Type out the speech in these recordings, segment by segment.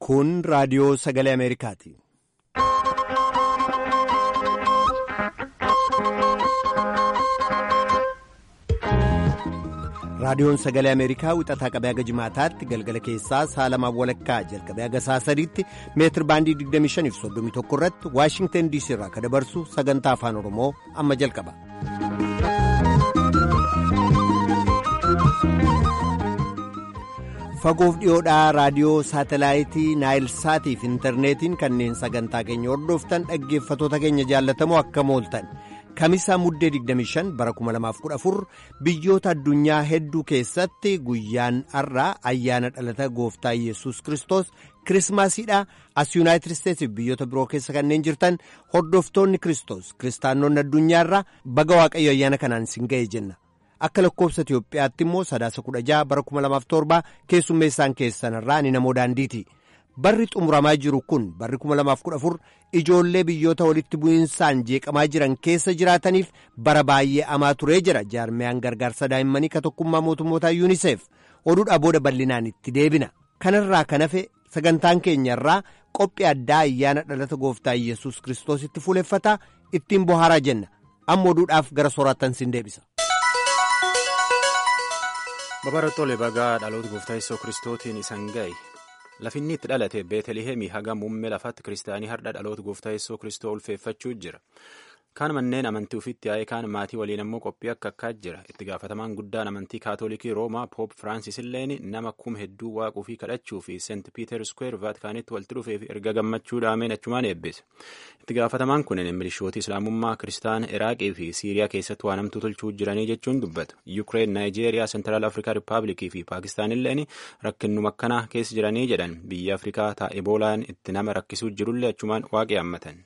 Kun raadiyoo sagalee Ameerikaati. Raadiyoon sagalee Ameerikaa wixataa qabee haga jimaataatti galgala keessaa saalamaa walakkaa jalqabee haga saasadiitti meetir baandii 25 irratti Waashingtan DC irraa kan dabarsu sagantaa afaan Oromoo amma jalqaba. Fagoof dhiyoodhaa raadiyoo saatalaayitii Naayilsaatii fi intarneetiin kanneen sagantaa keenya hordoftan dhaggeeffatoota keenya jaallatamoo akkam ooltan. Kamisaa muddee 25 bara 2014 biyyoota addunyaa hedduu keessatti guyyaan har'aa ayyaana dhalata gooftaa Yesuus Kiristoos kirismaasiidha. As Yuunaayitid Isteetsiif biyyoota biroo keessa kanneen jirtan hordoftoonni Kiristoos kiristaanonni addunyaarraa baga waaqayyo ayyaana kanaan sin ga'e jenna. Akka lakkoobsa Itiyoophiyaatti immoo sadaasa 16 bara 2007 keessummeessaan keessanirraa ni namoo daandiiti. Barri xumuramaa jiru kun barri 2014 ijoollee biyyoota walitti bu'iinsaan jeeqamaa jiran keessa jiraataniif bara baay'ee amaa turee jira jaarmiyaan gargaarsa daa'immanii ka tokkummaa mootummootaa yuuniseef oduudhaa booda bal'inaan itti deebina kanarraa kan hafe sagantaan keenyarraa qophii addaa ayyaana dhalata gooftaa yesus kiristoositti fuuleffataa ittiin bohaaraa jenna amma oduudhaaf gara sooraattan sin deebisa. Babarattoole bagaa dhaloota gooftaa yesuus kiristootiin isan ga'e. Lafinni itti dhalate Beetelihemii haga muummee lafaatti kiristaanii har'a dhaloota gooftaa yesuus kiristoo ulfeeffachuu jira. Kaan manneen amantii ofiitti yaa'ee kaan maatii waliin ammoo qophii akka akkaa jira. Itti gaafatamaan guddaan amantii kaatoolikii Roomaa Poop Firaansis illeen nama kum hedduu waaquu fi kadhachuu fi Seent Piiter Square Vaatikaanitti walitti dhufee fi erga gammachuu dhaameen achumaan eebbise. Itti gaafatamaan kunneen milishoota Islaamummaa Kiristaana Iraaqii fi Siiriyaa keessatti waan hamtuu tolchuu jiranii jechuun dubbatu. Yukireen, Naayijeeriyaa, Seentiraal Afrikaa Rippaabilikii fi Paakistaan illeen rakkinnuma akkanaa keessa jiranii jedhan biyya Afrikaa ta'a Eboolaan itti nama rakkisuu jirullee achumaan waaqee hammatan.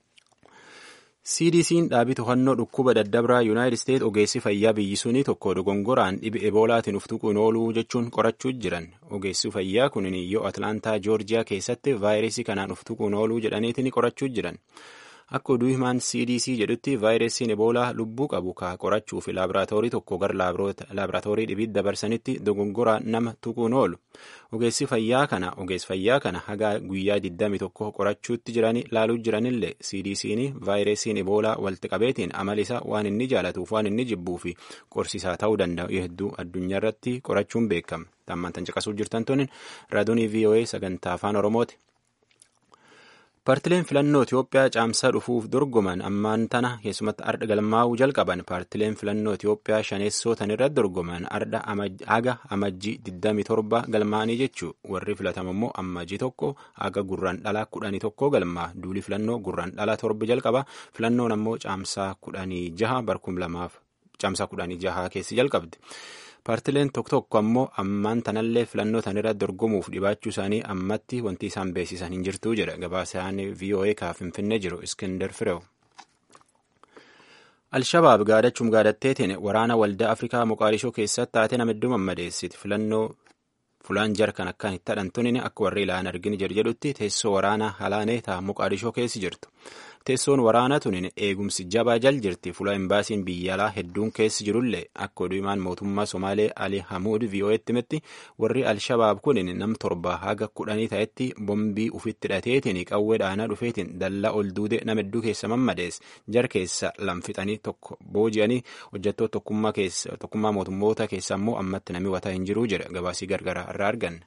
CDC'n dhaabii to'annoo dhukkuba daddabraa Yuunaayitid Isteet ogeessi fayyaa biyyi sunii tokko dogongoraan dhibe eboolaatiin uftuquun ooluu jechuun qorachuu jiran. Ogeessi fayyaa kun yoo Atlaantaa Joorjiyaa keessatti vaayirasii kanaan uftuquun ooluu jedhaniitiin qorachuu jiran. Akka oduu himaan CDC jedhutti vaayirasiin eboolaa lubbuu qabu ka qorachuu fi laaboraatoorii tokko gara laaboraatoorii dhibiitti dabarsanitti dogongoraan nama tuquun oolu. Ogeessi fayyaa kana ogeessi fayyaa kana haga guyyaa 21 qorachuutti jiranii laaluu jiranillee CDC'n vaayirasiin eboolaa walitti qabeetiin amalisaa waan inni jaalatuuf waan inni jibbuu fi qorsiisaa ta'uu danda'u hedduu addunyaa irratti qorachuun beekama. Tammantan caqasuu jirtan tunin raadiyoo VOA sagantaa afaan Oromooti. Paartileen filannoo Itoophiyaa caamsaa dhufuuf dorgoman ammaan tana keessumatti ardha galmaa'uu jalqaban paartileen filannoo Itoophiyaa shaneessootan irratti dorgoman ardha haga amajjii 27 galmaa'anii jechuu warri filatamu immoo amajjii tokko haga gurraan dhalaa kudhanii tokko galmaa duuli filannoo gurraan dhalaa torba jalqaba filannoon ammoo caamsaa kudhanii jaha barkum lamaaf caamsaa kudhanii jaha keessi jalqabdi. Paartileen tokko tokko ammoo ammaan tanallee filannoo tanirratti dorgomuuf dhibaachuu isaanii ammatti wanti isaan beeksisan hin jirtu jedha gabaasaan VOA kaaf finfinnee jiru Iskindar Fireew. Alshabaab gaadachuun gaadatteetiin waraana waldaa Afrikaa Moqaadishoo keessatti taate nama hedduu mammadeessiti filannoo fulaan jarkan akkaan itti hadhantunin akka warri ilaalan arginu jedhutti teessoo waraanaa halaanee ta'a Moqaadishoo keessi jirtu. Teessoon waraanaa tunin eegumsi jabaa jal jirti fuula imbaasiin biyya alaa hedduun keessi jirullee akka oduu himaan mootummaa Somaalee Ali Hamuud VOA'tti himetti warri Alshabaab kunin nam torba haga kudhanii ta'etti bombii ufitti hidhateetiin qawwee dhaanaa dhufeetiin dallaa ol duude nama hedduu keessa mammadees jar keessa lamfixanii tokko booji'anii hojjettoota tokkummaa mootummoota keessa ammoo ammatti nami wataa hin jiruu jedha gabaasii gargaraa irraa arganne.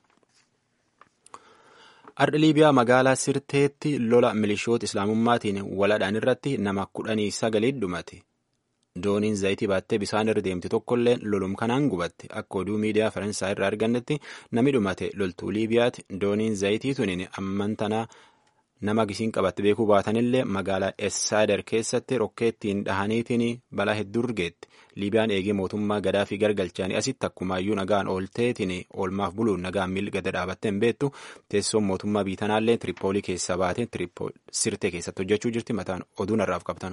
Ardha Liibiyaa magaalaa Sirteetti lola milishoota Islaamummaatiin waladhaan irratti nama kudhanii sagalii dhumate. Dooniin zayitii baattee bishaan irra deemte tokkollee lolum kanaan gubatte. Akka oduu miidiyaa Faransaay irraa argannetti nami dhumate loltuu Liibiyaati. Dooniin zayitii tunin amman tanaa nama gisiin qabatte beekuu baatanillee magaalaa Essaader keessatti rokkeettiin dhahaniitiin balaa hedduu urgeetti. Liibiyaan eegee mootummaa gadaa fi gargalchaanii asitti akkumaayyuu nagaan oolteetiin oolmaaf buluun nagaan miilli gada dhaabattee hin beektu teessoon mootummaa biitanaallee Tiripoolii keessaa baatee sirtee keessatti hojjechuu jirti mataan oduu narraaf qabtan.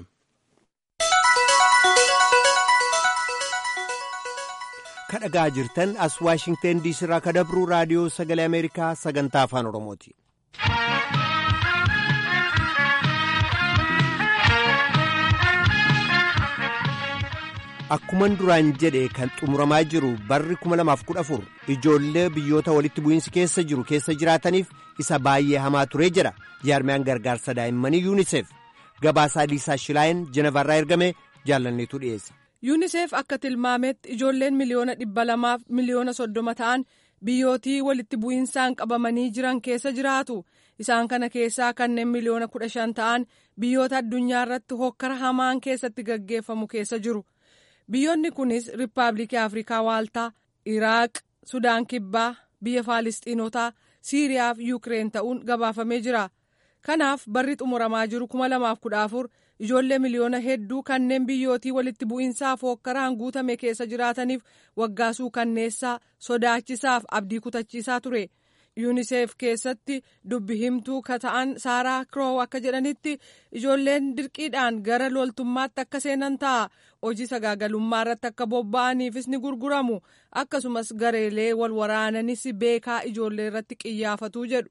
Kadhagaa jirtan as Waashingteen diisii irraa kadabruu raadiyoo sagalee Ameerikaa sagantaa afaan Oromooti. akkuman duraan jedhe kan xumuramaa jiru barri 2014 ijoollee biyyoota walitti bu'iinsi keessa jiru keessa jiraataniif isa baay'ee hamaa turee jira jaarmiyaan gargaarsa daa'immanii yuuniseef gabaasaa liisaa shilaayin jenevarraa ergame jaalanneetu dhiyeessa. yuuniseef akka tilmaametti ijoolleen miliyoona dhibba lamaaf miliyoona soddoma ta'an biyyootii walitti bu'iinsaan qabamanii jiran keessa jiraatu isaan kana keessaa kanneen miliyoona kudha shan ta'an biyyoota addunyaa irratti hokkara hamaan keessatti gaggeeffamu keessa jiru. biyyoonni kunis riippaabilikii afrikaa waaltaa iraaq sudaan kibbaa biyya faalistiinotaa siiriyaa fi yuukireen ta'uun gabaafamee jira kanaaf barri xumuramaa jiru 2014 ijoollee miliyoona hedduu kanneen biyyootii walitti bu'iinsaaf hookkaraan guutame keessa jiraataniif waggaasuu kanneessaa sodaachisaaf abdii kutachiisaa ture. yuuniseef keessatti dubbi himtuu ka ta'an saaraa kiroow akka jedhanitti ijoolleen dirqiidhaan gara loltummaatti akka seenan ta'a hojii sagaagalummaa irratti akka bobba'aniifis ni gurguramu akkasumas gareelee wal waraananis beekaa ijoollee irratti qiyyaafatuu jedhu.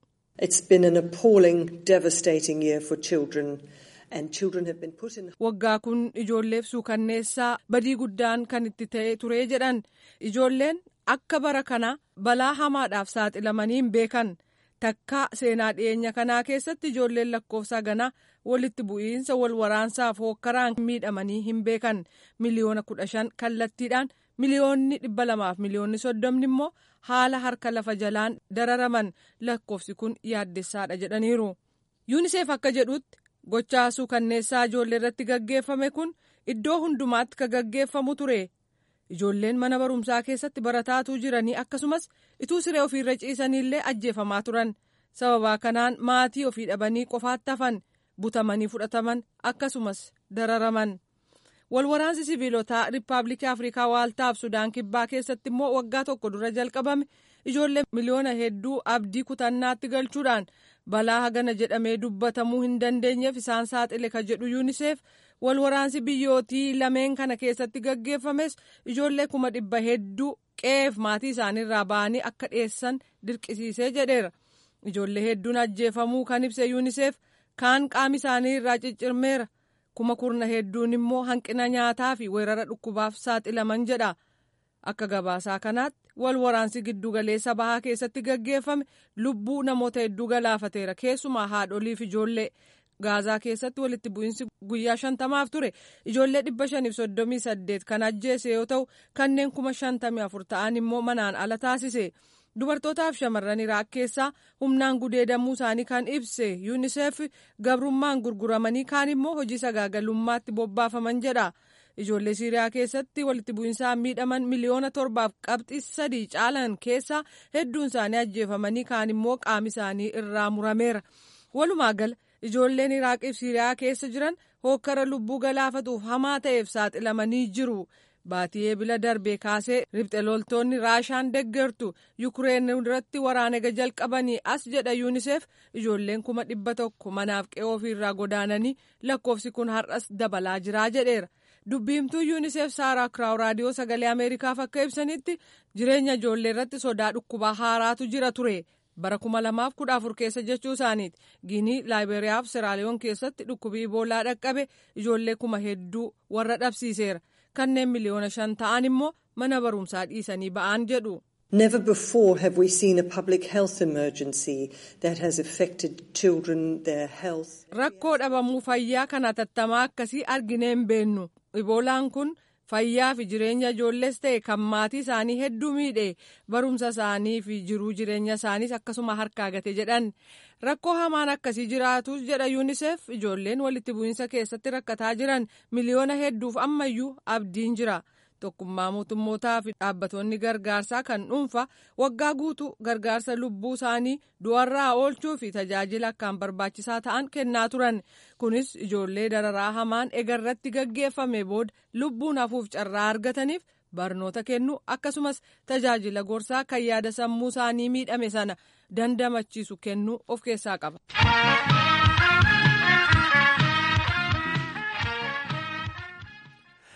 waggaa kun ijoolleef suukanneessaa badii guddaan kan itti ta'e ture jedhan ijoolleen akka bara kana balaa hamaadhaaf saaxilamanii hin beekan takka seenaa dhiyeenya kanaa keessatti ijoolleen lakkoofsa ganaa walitti bu'iinsa wal waraansaaf hookkaraan miidhamanii hin beekan miliyoona kudha shan kallattiidhaan miliyoonni dhibba lamaaf miliyoonni soddomni immoo haala harka lafa jalaan dararaman lakkoofsi kun yaaddessaadha jedhaniiru yuuniseef akka jedhutti gochaa suukanneessaa ijoollee irratti gaggeeffame kun iddoo hundumaatti ka gaggeeffamu ture. ijoolleen mana barumsaa keessatti barataatuu jiranii akkasumas ituu siree ofiirra ciisaniillee ajjeefamaa turan sababaa kanaan maatii ofii dhabanii qofaatti hafan butamanii fudhataman akkasumas dararaman walwaraansi siviilotaa riippaabilikii afrikaa waaltaaf sudaan kibbaa keessatti immoo waggaa tokko dura jalqabame ijoollee miliyoona hedduu abdii kutannaatti galchuudhaan balaa hagana jedhamee dubbatamuu hin dandeenyeef isaan saaxile ka jedhu yuuniseef wal waraansi biyyootii lameen kana keessatti gaggeeffames ijoollee kuma dhibba hedduu qe'eef maatii isaaniirraa ba'anii akka dhiyeessan dirqisiisee jedheera ijoollee hedduun ajjeefamuu kan ibse yuuniseef kaan qaami isaanii irraa ciccirmeera kuma kurna hedduun immoo hanqina nyaataa fi weerara dhukkubaaf saaxilaman jedha akka gabaasaa kanaatti wal waraansi giddugaleessa bahaa keessatti gaggeeffame lubbuu namoota hedduu galaafateera keessumaa haadholiif ijoollee gaazaa keessatti walitti bu'iinsi guyyaa shantamaaf ture ijoollee dhibba shaniif soddomii saddeet kan ajjeese yoo ta'u kanneen kuma shantamii afur ta'an immoo manaan ala taasise dubartootaaf shamarran iraaq keessaa humnaan gudeedamuu isaanii kan ibse yuuniseef gabrummaan gurguramanii kaan immoo hojii sagaagalummaatti bobbaafaman jedha ijoollee siiriyaa keessatti walitti bu'iinsaan miidhaman miliyoona torbaaf qabxii sadii caalan keessaa hedduun isaanii ajjeefamanii kaan immoo qaami isaanii irraa murameera walumaa gala ijoolleen iraaqiif siiriyaa keessa jiran hookkara lubbuu galaafatuuf hamaa ta'eef saaxilamanii jiru baatii eebila darbee kaasee ribxe loltoonni raashaan deggertu yukureen irratti waraana jalqabanii as jedha yuuniseef ijoolleen kuma dhibba tokko manaaf qe'oo ofiirraa godaananii lakkoofsi kun har'as dabalaa jiraa jedheera dubbiimtuu yuuniseef saaraa kiraaw raadiyoo sagalee ameerikaaf akka ibsanitti jireenya ijoollee irratti sodaa dhukkubaa haaraatu jira ture. bara kuma lamaaf kudha afur keessa jechuu isaaniiti giinii laayiberiyaa fi siraaliyoon keessatti dhukkubii iboolaa dhaqqabe ijoollee kuma hedduu warra dhabsiiseera kanneen miliyoona shan ta'an immoo mana barumsaa dhiisanii ba'an jedhu. Never before have we seen a public health emergency that has affected children, their health. Rakkoo dhabamuu fayyaa kana tattamaa akkasii arginee hin beennu. Iboolaan kun fayyaa fi jireenya ijoollees ta'e kan maatii isaanii hedduu miidhe barumsa isaanii fi jiruu jireenya isaaniis akkasuma harkaa gate jedhan rakkoo hamaan akkasii jiraatus jedha yuuniseef ijoolleen walitti bu'iinsa keessatti rakkataa jiran miliyoona hedduuf ammayyuu abdiin jira tokkummaa mootummootaa fi dhaabbatoonni gargaarsaa kan dhuunfa waggaa guutuu gargaarsa lubbuu isaanii du'arraa oolchuu fi tajaajila akkaan barbaachisaa ta'an kennaa turan kunis ijoollee dararaa hamaan egarratti gaggeeffame booda lubbuun hafuuf carraa argataniif barnoota kennu akkasumas tajaajila gorsaa kan yaada sammuu isaanii miidhame sana dandamachiisu kennuu of keessaa qaba.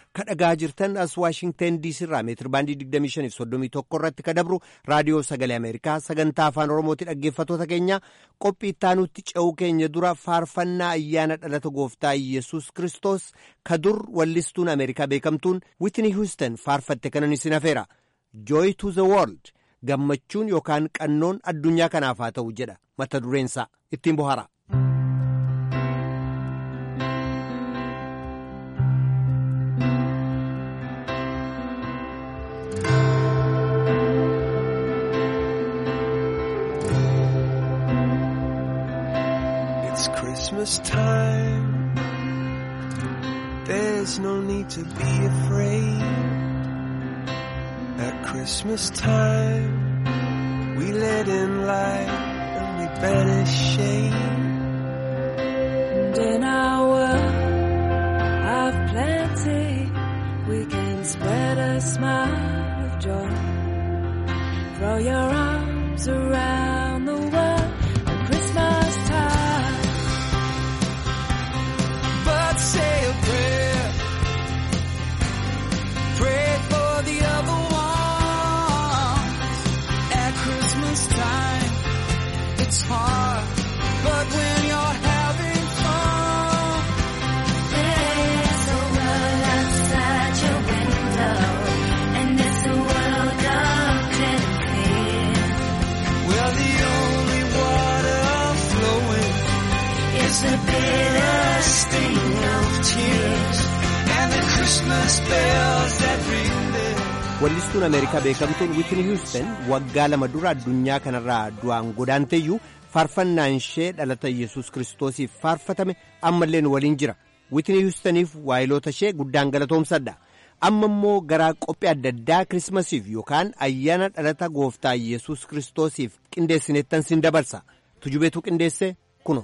ka dhagaa jirtan as waashingten diisii irraa meetir baandii 2531 irratti ka dabru raadiyoo sagalee ameerikaa sagantaa afaan oromooti dhaggeeffatoota keenya qophii ittaanutti ce'uu keenya dura faarfannaa ayyaana dhalata gooftaa yesus kristos ka dur wallistuun ameerikaa beekamtuun witni hiuston faarfatte kanan isin hafeera joy to the world gammachuun yookaan qannoon addunyaa kanaaf haa ta'u jedha mata dureensaa ittiin bohara. It's Christmas time. There's no need to be afraid. At Christmas time, we let in light and we banish shame. And in our world of plenty, we can spread a smile of joy. Throw your arms around the world at Christmas time. But say a prayer. Pray for the other ones. At Christmas time, it's hard. But when you're having fun, There's a world outside your window, and it's a world of plenty. well, the only water flowing It's the bitter sting of tears. and the Christmas bells that ring there. wallistuun ameerikaa beekamtuun witni hiuston waggaa lama dura addunyaa kanarraa du'aan godaanteeyyuu faarfannaan ishee dhalata yesus kiristoosiif faarfatame ammallee nu waliin jira witni hiustoniif waayiloota ishee guddaan galatoomsadha amma immoo garaa qophii adda addaa kirismasiif yookaan ayyaana dhalata gooftaa yesus kiristoosiif qindeessineettan sin dabarsa tujubeetu qindeesse kuno.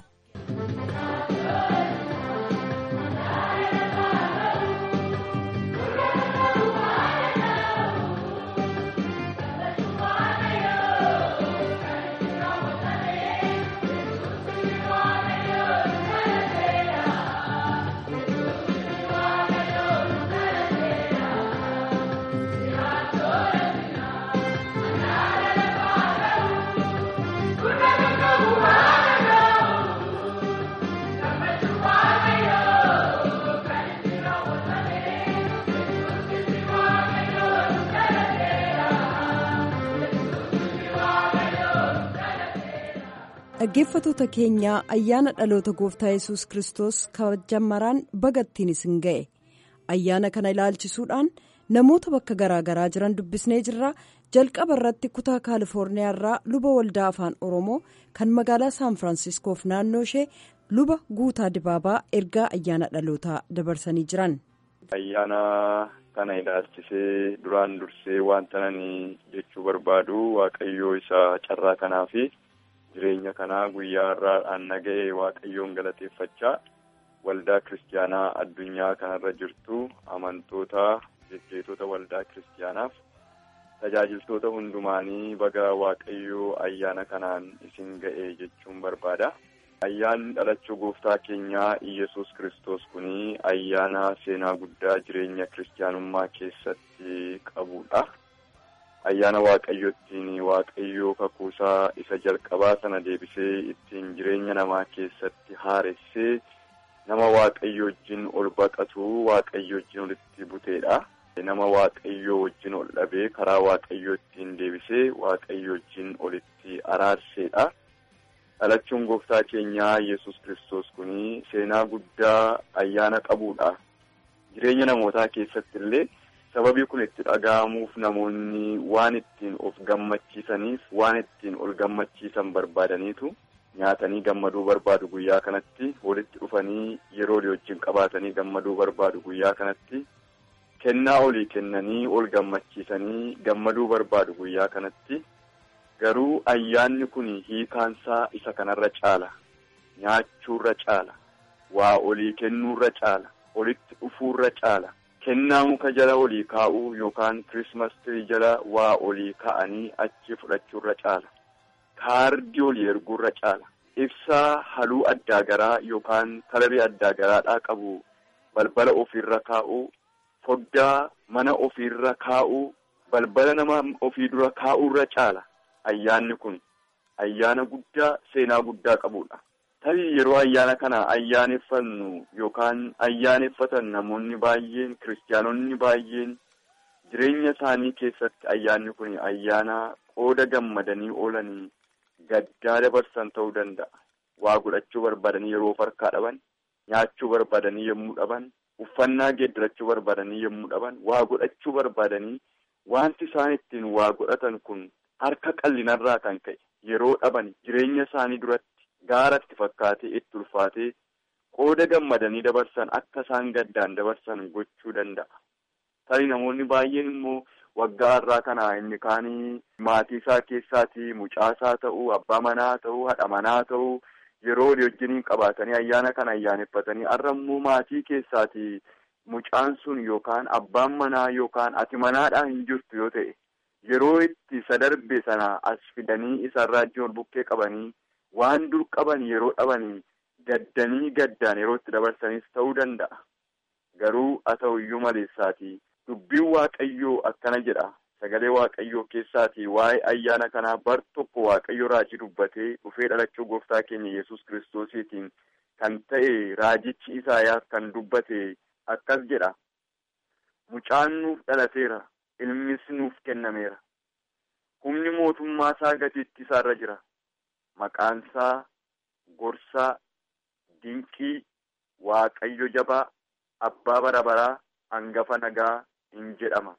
dhaggeeffatoota keenyaa ayyaana dhaloota gooftaa yesus kristos kabajammaraan bagattiin isin ga'e ayyaana kana ilaalchisuudhaan namoota bakka garaagaraa jiran dubbisnee jirra jalqaba irratti kutaa kaalifoorniyaa irraa luba waldaa afaan oromoo kan magaalaa saan firaansiskoof naannoo ishee luba guutaa dibaabaa ergaa ayyaana dhalootaa dabarsanii jiran. ayyaana kana ilaalchisee duraan dursee wanta ani jechuu barbaadu waaqayyoo isa carraa kanaa fi jireenya kanaa guyyaa har'aadhaan naga'e waaqayyoon galateeffachaa waldaa kiristaanaa addunyaa kanarra jirtu amantoota jejjeetota waldaa kiristaanaaf tajaajiltoota hundumaanii baga waaqayyoo ayyaana kanaan isin ga'e jechuun barbaada. Ayyaanni dhalachuu gooftaa keenyaa Iyyasuus kiristoos kuni ayyaana seenaa guddaa jireenya kiristaanummaa keessatti qabudha. Ayyaana waaqayyo ittiin waaqayyoo kakuusaa isa jalqabaa sana deebisee ittiin jireenya namaa keessatti haaressee nama waaqayyo wajjin ol baqatu waaqayyo wajjin olitti buteedha. Nama waaqayyo wajjin ol dhabee karaa waaqayyo ittiin deebisee waaqayyo wajjin olitti araarseedha. dhalachuun gooftaa keenyaa yesus kiristoos kuni seenaa guddaa ayyaana qabudha. Jireenya namootaa keessatti illee sababii kun itti dhaga'amuuf namoonni waan ittiin of gammachiisaniif waan ittiin ol gammachiisan barbaadaniitu nyaatanii gammaduu barbaadu guyyaa kanatti walitti dhufanii yeroo wajjin qabaatanii gammaduu barbaadu guyyaa kanatti kennaa olii kennanii ol gammachiisanii gammaduu barbaadu guyyaa kanatti. Garuu ayyaanni kun hiikaansaa isa kanarra caala. Nyaachuurra caala. Waa olii kennuurra caala. Olitti dhufuurra caala. Kennaa muka jala olii kaa'uu yookaan kirismas tirii jala waa olii kaa'anii achi fudhachuurra caala. Kaardii olii erguurra caala. Ibsaa haluu addaa garaa yookaan kalarii addaa garaadhaa qabu balbala ofiirra kaa'uu foddaa mana ofiirra kaa'uu balbala nama ofii dura kaa'uurra caala ayyaanni kun ayyaana guddaa seenaa guddaa qabudha. Tarii yeroo ayyaana kana ayyaaneffannu yookaan ayyaaneffatan namoonni baay'een kiristaanonni baay'een jireenya isaanii keessatti ayyaanni kun ayyaana qooda gammadanii oolanii gaddaa dabarsan ta'uu danda'a. Waa godhachuu barbaadanii yeroo harkaa dhaban, nyaachuu barbaadanii yommuu dhaban, uffannaa geeddarachuu barbaadanii yommuu dhaban, waa godhachuu barbaadanii wanti isaan ittiin waa godhatan kun harka qallinarraa kan ka'e yeroo dhaban jireenya isaanii duratti gaaratti fakkaatee itti ulfaatee qooda gammadanii dabarsan akka isaan gaddaan dabarsan gochuu danda'a. Tarii namoonni baay'een immoo waggaa har'aa kana inni kaanii maatii isaa keessaatii mucaasaa ta'uu abbaa manaa ta'uu haadha manaa ta'uu yeroo walii wajjiniin qabaatanii ayyaana kana ayyaaneffatanii har'a immoo maatii keessaatii mucaan sun yookaan abbaan manaa yookaan ati manaadhaan hin jirtu yoo ta'e yeroo itti isa darbe sana as fidanii isarraa ijoon bukkee qabanii waan dur qaban yeroo dhabanii gaddanii gaddaan yeroo itti dabarsanis ta'uu danda'a. Garuu haa ta'u iyyuu maleessaatii dubbiin waaqayyoo akkana jedha sagalee waaqayyoo keessaatii waa'ee ayyaana kanaa bar tokko waaqayyo raajii dubbatee dhufee dhalachuu gooftaa keenya yesus kiristoosiitiin kan ta'e raajichi isaayaas kan dubbate akkas jedha mucaan nuuf dhalateera ilmis nuuf kennameera humni mootummaa isaa gatiitti isaarra jira maqaan isaa gorsaa dinqii waaqayyo jabaa abbaa bara baraa hangafa nagaa in jedhama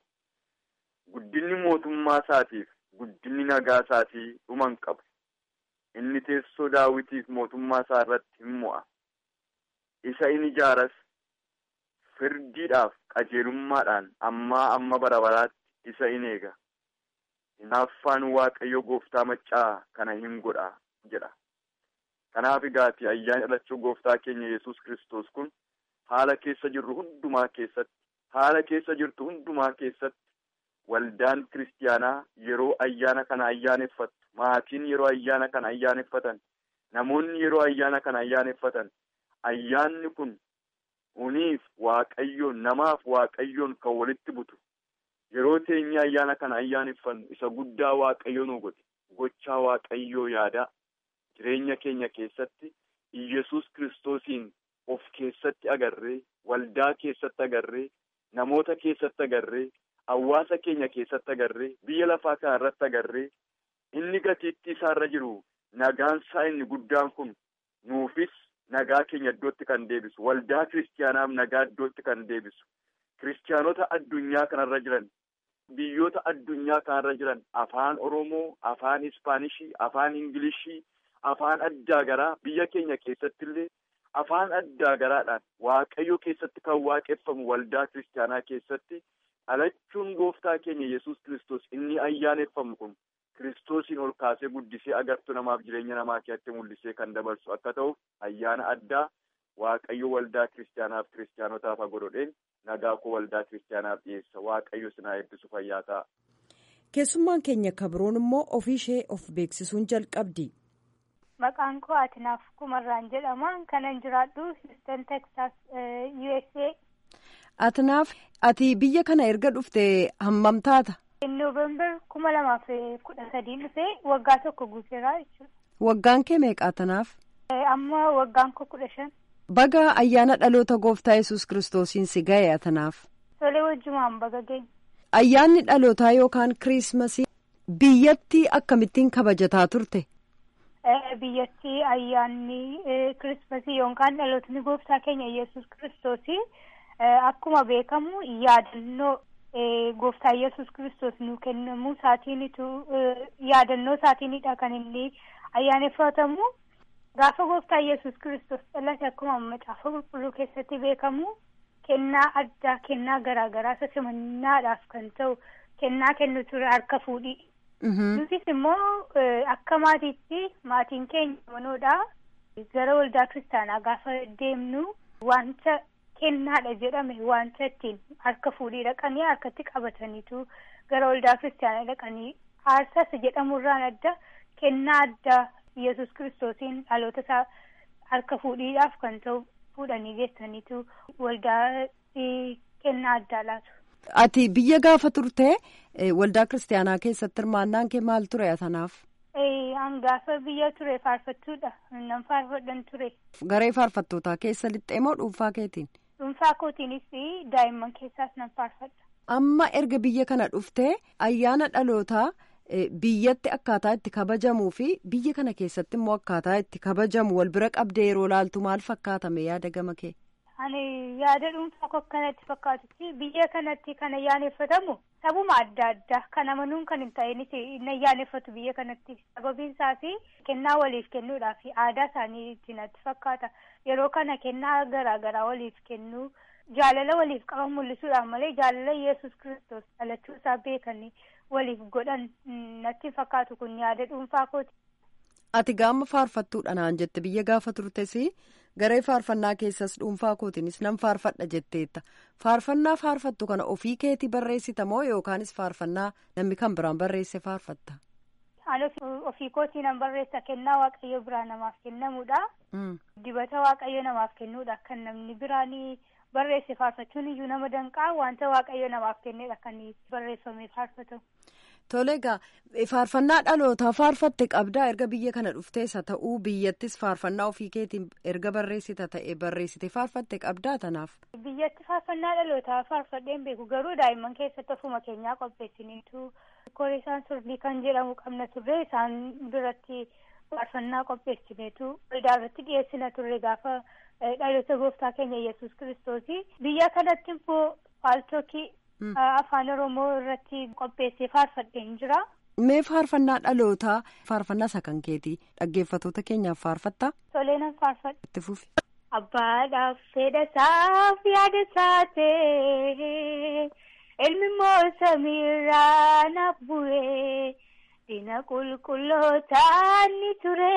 guddinni mootummaa isaatiif guddinni nagaa isaatii dhuman qabu inni teessoo daawitiif mootummaa isaa irratti hin mo'a isa in ijaaras firdiidhaaf qajeelummaadhaan ammaa amma bara baraatti isa in eega hinaaffaan waaqayyo gooftaa maccaa kana hin godha jedha kanaaf egaati ayyaana dhalachuu gooftaa keenya yesus kristos kun haala keessa jirru hundumaa keessatti haala keessa jirtu hundumaa keessatti waldaan kiristiyaanaa yeroo ayyaana kana ayyaaneffattu maatiin yeroo ayyaana kana ayyaaneffatan namoonni yeroo ayyaana kana ayyaaneffatan ayyaanni kun uniif waaqayyoon namaaf waaqayyoon kan walitti butu yeroo teenyee ayyaana kana ayyaaneffannu isa guddaa waaqayyo nu godhe gochaa waaqayyoo yaadaa jireenya keenya keessatti iyesus kiristoosiin of keessatti agarree waldaa keessatti agarree namoota keessatti agarree hawaasa keenya keessatti agarree biyya lafaa kana irratti agarree inni gatiitti isaarra jiru nagaan isaa inni guddaan kun nuufis nagaa keenya iddootti kan deebisu waldaa kiristiyaanaaf nagaa iddootti kan deebisu kiristiyaanota addunyaa kanarra jiran biyyoota addunyaa kanarra jiran afaan oromoo afaan ispaanishii afaan ingilishii afaan addaa garaa biyya keenya keessatti illee afaan addaa garaadhaan waaqayyo keessatti kan waaqeffamu waldaa kiristiyaanaa keessatti dhalachuun gooftaa keenya yesus kristos inni ayyaaneffamu kun kiristoosiin ol kaasee guddisee agartuu namaaf jireenya namaa keessatti mul'isee kan dabarsu akka ta'uuf ayyaana addaa waaqayyo waldaa kiristiyaanaaf kiristiyaanotaaf godhodheen nagaa koo waldaa kiristiyaanaaf dhiyeessa waaqayyo sinaa eebbisu fayyaa ta'a. keessummaan keenya kabroon immoo ofii ishee of beeksisuun jalqabdi. Maqaan koo Atinaaf Kumarraan jedhama. Kanan jiraadhu Houston, Texas, USA. Atinaaf ati biyya kana erga dhufte hammam taata? Noovembar kuma lamaaf kudha sadiin dhufee waggaa tokko guuteera jechuudha. Waggaan kee meeqa Atinaaf? Amma waggaan koo kudha shan. Baga ayyaana dhaloota gooftaa yesus kiristoosiin si ga'e Atinaaf. Tolee wajjumaan baga geenye. Ayyaanni dhalootaa yookaan kiriismasii biyyatti akkamittiin kabajataa turte? biyyatti ayyaanni kirismasii yookaan dhalootni gooftaa keenya yesus kiristoosii akkuma beekamu yaadannoo gooftaa yesus kiristoos nu kennamuu isaatiinitu yaadannoo isaatiinidha kan inni ayyaaneffatamu gaafa gooftaa yesus kiristoos dhalate akkuma macaafa qulqulluu keessatti beekamu kennaa addaa kennaa garaagaraa isa simannaadhaaf kan ta'u kennaa kennu ture harka fuudhii. Nutis immoo akka maatiitti maatiin keenya manoodha. Gara waldaa kiristaanaa gaafa deemnu wanta kennaadha jedhame wanta ittiin harka fuudhii dhaqanii harkatti qabataniitu gara waldaa kiristaanaa dhaqanii aarsas jedhamurraan adda kennaa addaa yesus kiristoosiin dhaloota isaa harka fuudhiidhaaf kan ta'u fuudhanii geessaniitu waldaa kennaa addaa laatu. Ati biyya gaafa turte waldaa kiristaanaa keessatti hirmaannaan kee maal ture atanaaf? Hangaafa biyya ture faarfattuudha. Nan faarfadhan ture. Garee faarfattootaa keessa lixxee moo dhuunfaa keetiin? Dhuunfaa kootiinis daa'imman keessaas nan faarfadha. Amma erga biyya kana dhuftee ayyaana dhalootaa biyyatti akkaataa itti kabajamuu fi biyya kana keessatti immoo akkaataa itti kabajamu wal bira qabdee yeroo laaltu maal fakkaatame yaada gama kee? Ani yaada dhuunfaa koo kanatti fakkaatutti biyya kanatti kan ayyaaneffatamu sabuma adda addaa kan amanuun kan hin ta'inis hin ayyaaneffatu biyya kanatti sababiin isaas kennaa waliif kennuudhaaf aadaa isaanii natti fakkaata yeroo kana kennaa garaa garaa waliif kennuu jaalala waliif qaban mul'isuudhaaf malee jaalala yesus kristos dhalachuu isaa beekanii waliif godhan natti fakkaatu kun yaada dhuunfaa kooti. Ati gaama faarfattuudha naan jette biyya gaafa turtes garee faarfannaa keessas dhuunfaa kootiinis nan faarfadha jetteetta faarfannaa faarfattu kana ofii keetii barreessita moo yookaanis faarfannaa namni kan biraan barreesse faarfatta. Ani ofii kootii nan barreessa kennaa waaqayyo biraa namaaf kennamuudha. Dibata waaqayyo namaaf kennuudha kan namni biraan barreesse faarfachuun iyyuu nama danqaa wanta waaqayyo namaaf kennedha kan barreeffamee faarfatamu. Tole egaa faarfannaa dhalootaa faarfatte qabdaa erga biyya kana dhufteessa ta'uu biyyattis faarfannaa ofii keetiin erga barreessita ta'e barreessite faarfatte qabdaa tanaaf. Biyyatti faarfannaa dhalootaa faarfadheen beeku garuu daa'imman keessatti ofuma keenyaa qopheessiniitu koree isaan surdii kan jedhamu qabna turre isaan biratti faarfannaa qopheessineetu waldaa irratti dhiyeessina turre gaafa dhaloota gooftaa keenya yesus kiristoosii biyya kanatti immoo faaltokii. Afaan Oromoo irratti qopheessee faarfadheen jira. Mee faarfannaa dhalootaa faarfannaa isa kan keetii dhaggeeffatoota keenyaaf faarfattaa? Tolee nan faarfadha. Itti fufi. Abbaadhaaf fedha isaaf yaada isaa ta'e ilmi immoo samiirraa naaf bu'e diina qulqullootaan ni ture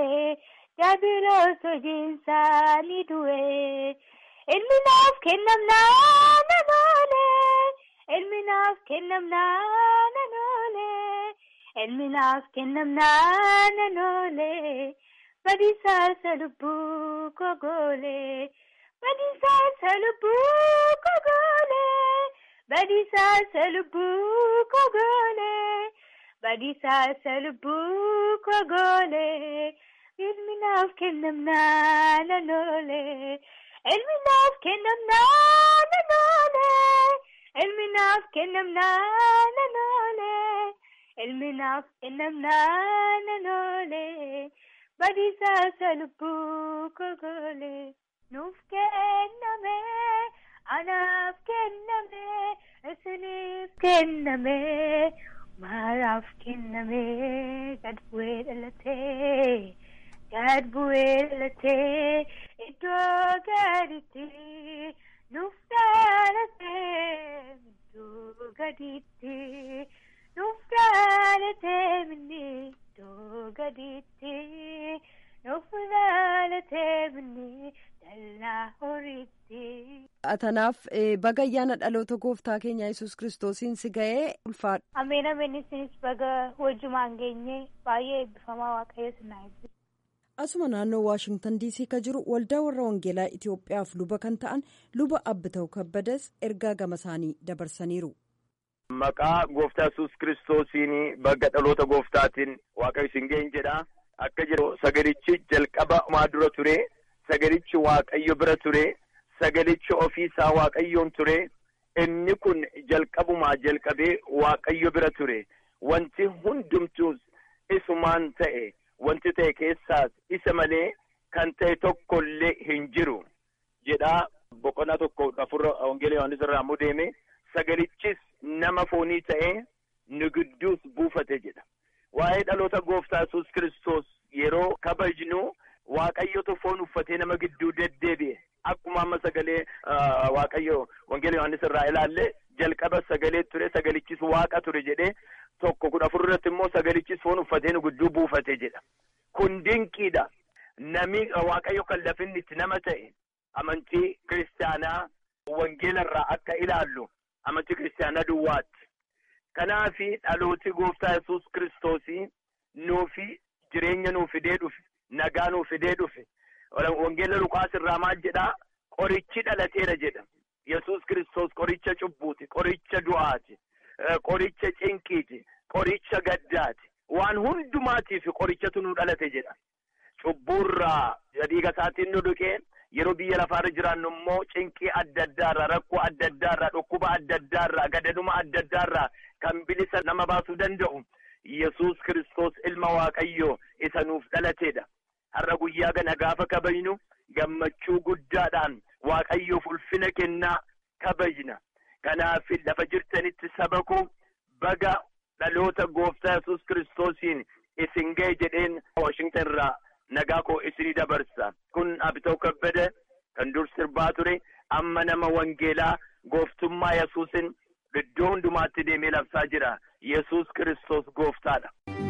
daabiloos hojiinsaa ni du'e ilmi naaf kennamnaa nan oole. Ilmi naaf kennamnaa nan oole. Ilmi naaf kennamnaa nan oole. Badiisaa lubbuu kogoole. Badiisaa lubbuu kogoole. Badiisaa lubbuu kogoole. Badiisaa lubbuu kogoole. Ilmi naaf kennamnaa nan oole. Ilmi naaf kennamnaa nan oole. Ilmi naaf kennamnaa nan oole. Ilmi naaf kennamnaa nan oole. Badiisaa lubbuu kogoole. Nuuf kenname. Anaaf kenname. Isiniif kenname. Maaraaf kenname. Gad bu'ee dhalatee. Gad bu'ee dhalatee. Iddoo gaditti. Nuuf dhalatee iddoo gadiitti nuuf dhalatee minni iddoo gadiitti nuuf dhalatee minni dallaa horiitti. Atanaaf baga ayyaana dhaloota gooftaa keenya yesus kiristoosiin si ga'ee ulfaadha. Ameen ameen isinis baga wajjumaan geenye baay'ee eebbifamaa waaqayyo sinaa eebbisu. asuma naannoo waashingtan diisii ka jiru waldaa warra wangeelaa itiyoophiyaaf luba kan ta'an luba abbita'u kabbadas ergaa gama isaanii dabarsaniiru. maqaa gooftaa yesus kiristoosiin baga dhaloota gooftaatiin waaqayyo isin ga'een jedha akka jedhu sagalichi jalqaba maa dura ture sagalichi waaqayyo bira ture sagalichi ofiisaa waaqayyoon ture inni kun jalqabumaa jalqabee waaqayyo bira ture wanti hundumtuus isumaan ta'e. Wanti ta'e keessaas isa malee kan ta'e tokko illee hin jiru jedhaa boqonnaa tokko afurra wangeela yohaannis irraa ammoo deeme sagalichis nama foonii ta'ee nu gidduus buufate jedha. Waa'ee dhaloota gooftaa yesus kiristoos yeroo kabajnu waaqayyotu foon uffatee nama gidduu deddeebi'e akkuma amma sagalee waaqayyo wangeela yohaannis irraa ilaalle jalqaba sagalee ture sagalichis waaqa ture jedhee tokko kudha afur irratti immoo sagalichis foon uffatee nu gidduu buufate jedha. Kun dinqiidha. Nami waaqayyo kan lafinni itti nama ta'e amantii kiristaanaa wangeela irraa akka ilaallu amantii kiristaanaa duwwaatti. Kanaafi dhalooti gooftaa yesus kiristoosii nuufi jireenya nuu fidee dhufe nagaa nuu fidee dhufe wangeela lukaas irraa maal jedhaa qorichi dhalateera jedha. yesus kiristoos qoricha cubbuuti qoricha du'aati qoricha cinqiiti qoricha gaddaati waan hundumaatiif qorichatu nu dhalate jedha cubbuurraa dhiiga isaatiin nu dhuqee yeroo biyya lafaarra jiraannu immoo cinqii adda addaarraa rakkoo adda addaarraa dhukkuba adda addaarraa gadaduma adda addaarraa kan bilisa nama baasuu danda'u yesus kiristoos ilma waaqayyoo isa nuuf dhalateedha har'a guyyaa kana gaafa kabajnu gammachuu guddaadhaan waaqayyoof ulfina kennaa kabajna kanaaf lafa jirtanitti saba koo baga dhaloota gooftaa yesus kiristoosiin isin ga'e jedheen washington irraa nagaa koo isinii dabarsa kun abitoo kabbada kan dur sirbaa ture amma nama wangeelaa gooftummaa yesuusin iddoo hundumaatti deemee labsaa jira yesus kiristoos gooftaadha.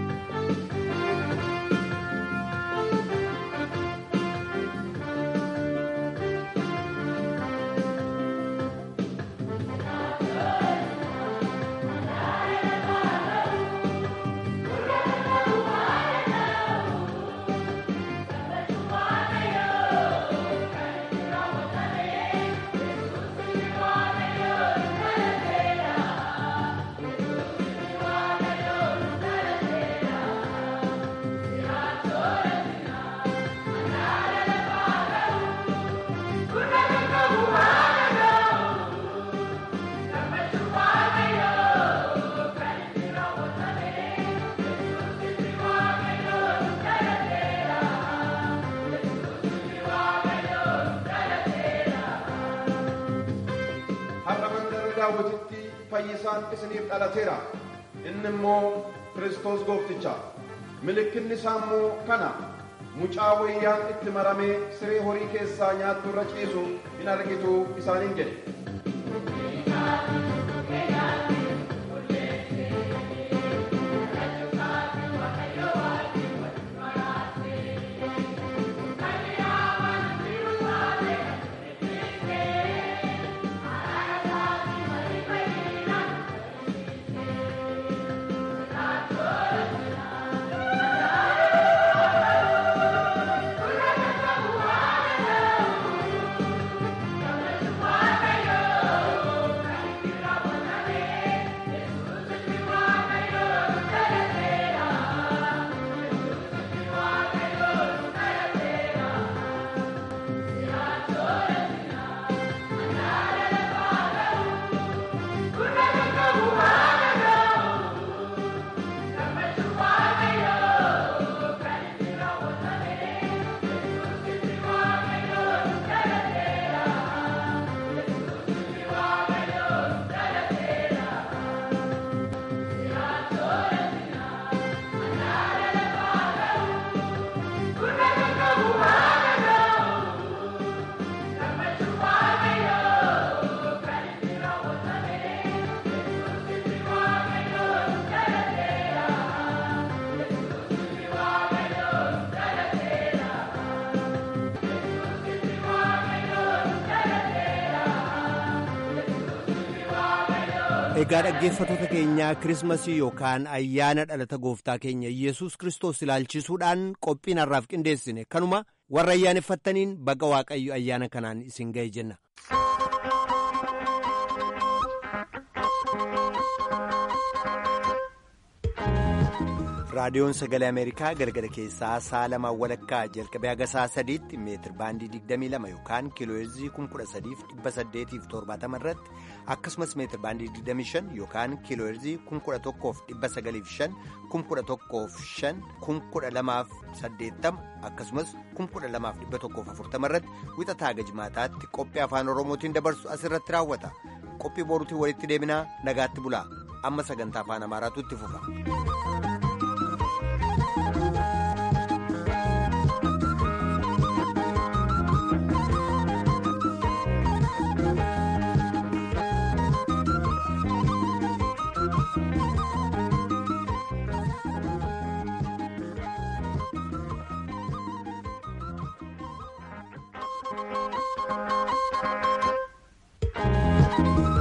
har'a mandara daawwititti fayyisaan isiniif dhalateera inni immoo kiristoos goofticha mallattoon isaa immoo kana mucaa wayyaan itti maramee siree horii keessaa nyaattu irra ciisu hin argitu isaaniin jedhe Egaa dhaggeeffattoota keenyaa kirismasii yookaan ayyaana dhalata gooftaa keenya Yesuus Kiristoos ilaalchisuudhaan qophiin har'aaf qindeessine kanuma warra ayyaaneffattaniin baga waaqayyo ayyaana kanaan isin ga'e jenna. raadiyoon sagalee ameerikaa galgala keessaa sa'a lamaan walakkaa jalqabee haga sa'a sadiitti meetir baandii 22 yookaan kiilooheerzii 13870 irratti akkasumas meetir baandii 25 yookaan kiilooheerzii 11,905 11,500 12,80 akkasumas 12,140 irratti wixataa haga jimaataatti qophii afaan oromootiin dabarsu asirratti raawwata qophii boruutiin walitti deebinaa nagaatti bulaa amma sagantaa afaan amaaraatu itti fufa. Thank you.